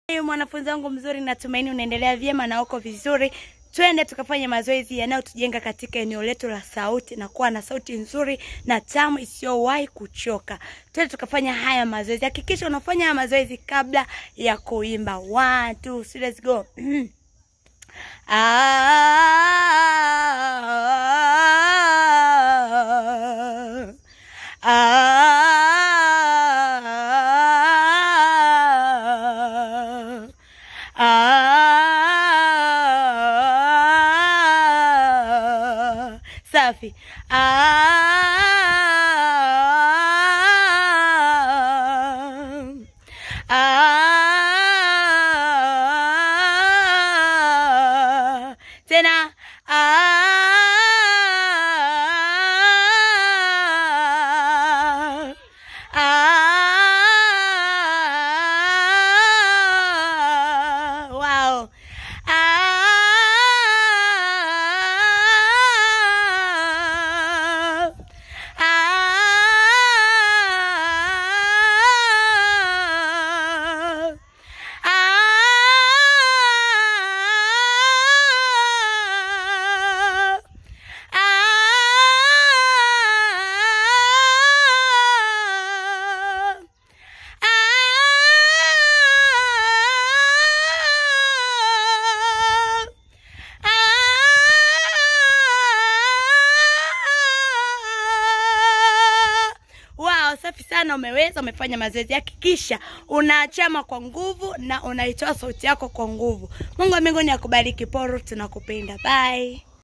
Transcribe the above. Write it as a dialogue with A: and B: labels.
A: Hey, mwanafunzi wangu mzuri, natumaini unaendelea vyema na uko vizuri. Twende tukafanya mazoezi yanayotujenga katika eneo letu la sauti na kuwa na sauti nzuri na tamu isiyowahi kuchoka. Twende tukafanya haya mazoezi. Hakikisha unafanya haya mazoezi kabla ya kuimba. One, two, three, let's go. ah, ah, ah, safi ah, ah, tena ah, ah, wow. Ah, ah, ah, ah, Wow, safi sana, umeweza, umefanya mazoezi. Hakikisha unaachama kwa nguvu na unaitoa sauti yako kwa nguvu. Mungu wa mbinguni akubariki. Poro, tunakupenda. Bye.